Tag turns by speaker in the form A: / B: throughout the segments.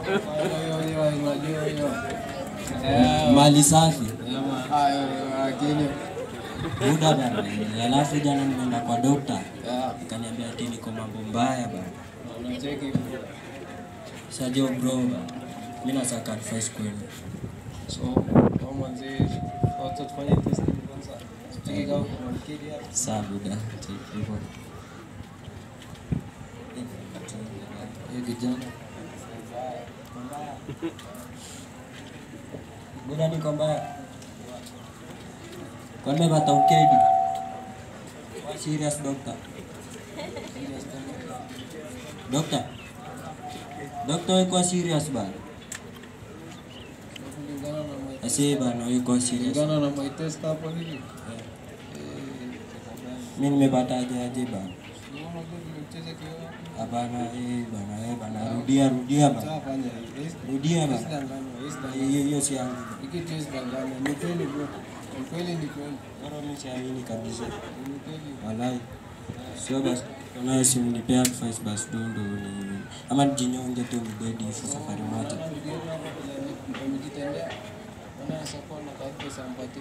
A: Hiyo hiyo unajua hiyo. Eh,
B: mali safi
A: ama hayo lakini
B: muda bana. Alafu jana nimeenda kwa dokta
A: ya
B: akaniambia ati niko mambo mbaya bana.
A: unacheki
B: Sajo bro, mimi nasaka advice kwenu.
A: so kama mzee wacha tufanye test kwanza. Cheki kama kuna mkidi hapa.
B: Saa buda, take hivyo.
A: Hiyo kijana.
B: Buda niko mbaya. Kwani bata ukedi? Serious doctor. Doctor. Doctor yuko serious bana.
A: Kulingana na my
B: Asi bana yuko serious.
A: kulingana na my test hapo hivi.
B: Mimi nimepata aje aje bana.
A: Unaona tu vile mcheze kiona.
B: Hapana eh bana eh bana rudia rudia bana.
A: Sasa fanya hivi.
B: Rudia
A: Yes,
B: bana.
A: danganya, yes, danganya.
B: Hiyo hiyo si yangu.
A: Hiki test danganya. Ni kweli bro. Ni kweli ni kweli.
B: Bora mimi siamini kabisa.
A: Ni kweli.
B: Walai. Sio basi. Kama si mnipea advice basi ndo ndo ni ama nijinyonge tu mdedi hivi safari moja.
A: Amejitendea. Maana sasa na kazi sampati.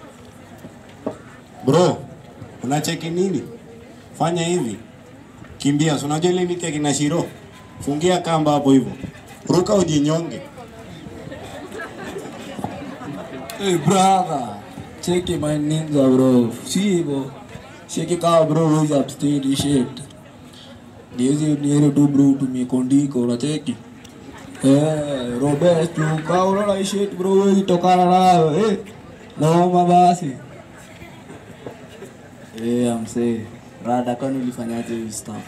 C: Bro, unacheki nini? Fanya hivi, kimbia. Si unajua ile miti ya kina Shiro, fungia kamba hapo hivyo, ruka ujinyonge.
A: Hey brother, cheki my ninja bro. Si hivyo. Cheki kama bro huwezi abstain hii shit. Niwezi niero tu bro tumie kondiko unacheki. Eh, Robert tu kama unaona hii shit bro huwezi tokana nayo. Eh. Naomba basi.
D: Eh, amsee. Rada kwani ulifanyaje hii stuff?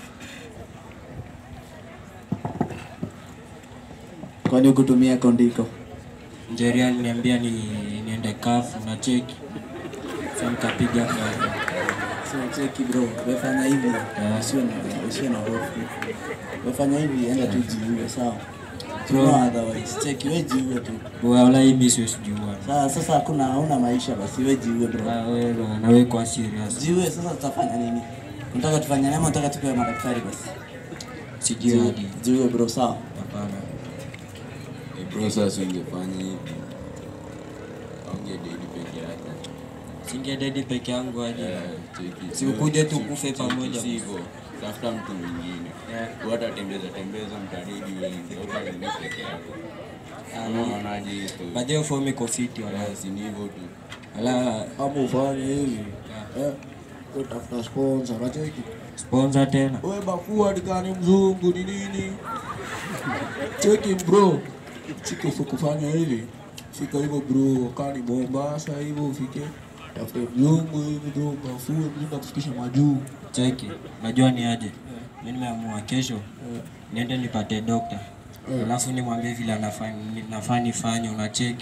D: Kwani ukutumia kondiko?
B: Njeri aliniambia ni niende kafu na cheki. Sasa nikapiga kafu.
D: So cheki bro, wefanya hivi, usiwe na usiwe na hofu. Wefanya hivi, enda tu jiue, sawa?
B: Bro.
D: No otherwise, cheki we jiue tu.
B: Wala hii mimi siwezi jua.
D: Sasa sasa hakuna hauna maisha basi we jiue bro.
B: Ah, wewe bana, na wewe kwa serious.
D: Jiue sasa tutafanya nini? Unataka tufanye nini ama unataka tupewe madaktari basi?
B: Sijui hadi.
D: Jiue bro, sawa?
B: Hapana.
E: bro sasa ungefanya hivi aungededi peke yake
B: Singededi peke yangu aje.
E: Eh, cheki.
B: Si ukuje tu
E: Si-
B: kufe
E: cheki,
B: pamoja.
E: si hivyo. tafuta mtu mwingine wata tembeza tembeza mtadedi wengi utadedi peke yako unaonaje hiyo story?
B: Baadaye fomi iko fiti wala.
E: Eh, si ni hivyo tu
B: Wala
A: Hapo ufanye hivi. Eh. Utafuta sponsor unacheki.
B: sponsor tena.
A: Wewe bafua dikani mzungu ni nini? Cheki bro. Chiki kufanya hivi. Fika hivyo bro, kani Mombasa hivyo ufike. Tafute mzungu hivi bro, bafue mzungu akufikisha majuu.
B: Cheki, najua ni aje. Mimi nimeamua kesho niende nipate dokta. Alafu nimwambie vile anafanya nafaa nifanye unacheki.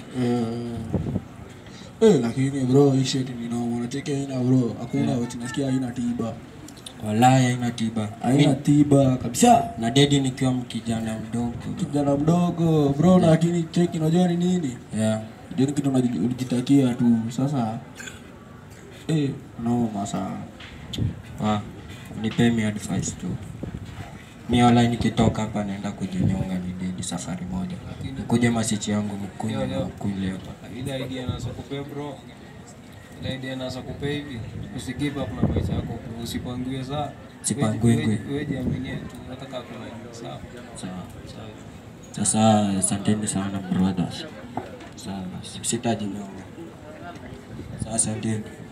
A: Eh, lakini bro, hii shit ni noma. Unacheki haina bro. Hakuna yeah. Tunasikia haina tiba.
B: Walai haina tiba.
A: Haina
B: Mi-
A: tiba kabisa.
B: na dedi nikiwa mkijana mdogo.
A: Kijana mdogo bro, lakini cheki unajua ni nini?
B: Yeah.
A: Ndio kitu unaji- ulijitakia tu. Sasa eh, noma sana.
B: Wa, nipe mi advice tu. Mi wala nikitoka hapa naenda kujinyonga ni dedi safari moja. Nikuje masichi yangu mkunywe na mkule hapa.
A: ile idea nasakupea bro ile idea nasakupea hivi usigive up na maisha yako bro usipangue saa
B: Sipangue ngwe.
A: wewe jiaminie tu hata kama kuna sawa
B: Sawa. Sasa asanteni sana brothers. Sawa, basi. sitajinyonga. Sasa asanteni.